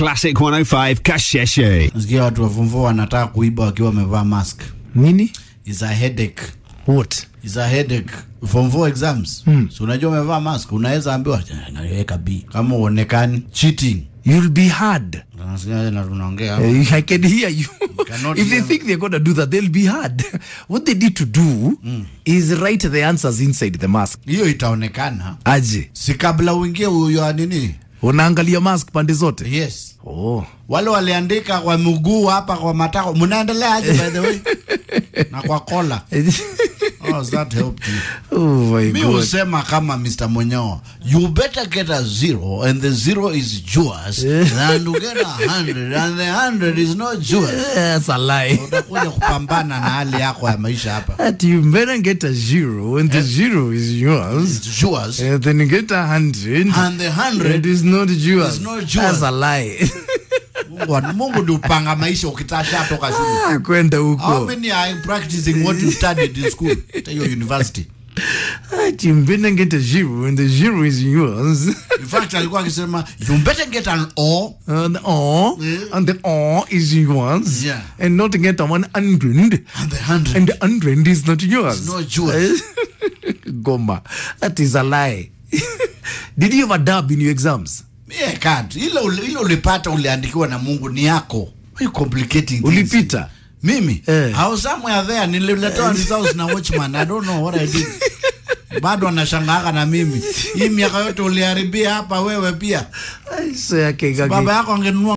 Classic 105 Kasheshe. Nasikia watu wa form 4 wanataka kuiba wakiwa wamevaa mask. Nini? Is a headache. What? Is a headache. Form 4 exams. Hmm. So unajua umevaa mask, unaweza ambiwa naweka B. Kama uonekani cheating. You'll be hard. Tunasikia na tunaongea. hapa. Uh, I can hear you. cannot if they hear- think they're going to do that, they'll be hard. What they need to do is write the answers inside the mask. Hiyo itaonekana. Aje. Si kabla uingie huyo nini? Unaangalia mask pande zote. Yes. Oh. Wale waliandika kwa mguu hapa kwa matako. Mnaendelea aje by the way? na kwa kola. How has that helped you? oh my mi god. husema kama Mr. Monyo, you better get a zero and the zero is yours than to get a hundred and the hundred is not yours. That's a lie. Utakuja kupambana na hali yako ya maisha hapa. That you better get a zero, and the zero is yours. It's yours And then you get a hundred, and the it hundred is not yours. It's not yours. That's a lie. Mungu, Mungu ndio upanga maisha ukitasha toka shule. Ah, Kwenda How huko. many are practicing what you studied in school? At your university. That you better get a zero, and the zero is yours. In fact, alikuwa akisema you better get an O And O, and the O is yours. Yeah. And not get a one hundred, and the hundred. and the hundred is not yours. It's not yours. Goma. That is a lie. Did you ever dub in your exams? Me, I can't. Ile uli- ile ulipata uliandikiwa na Mungu ni yako. Why you complicating things? Ulipita? Mimi? Eh. I was somewhere there nililetewa results na watchman. I don't know what I did. Bado anashangaaka na mimi. Hii miaka yote uliharibia hapa wewe pia. I say, okay, Baba yako angenunua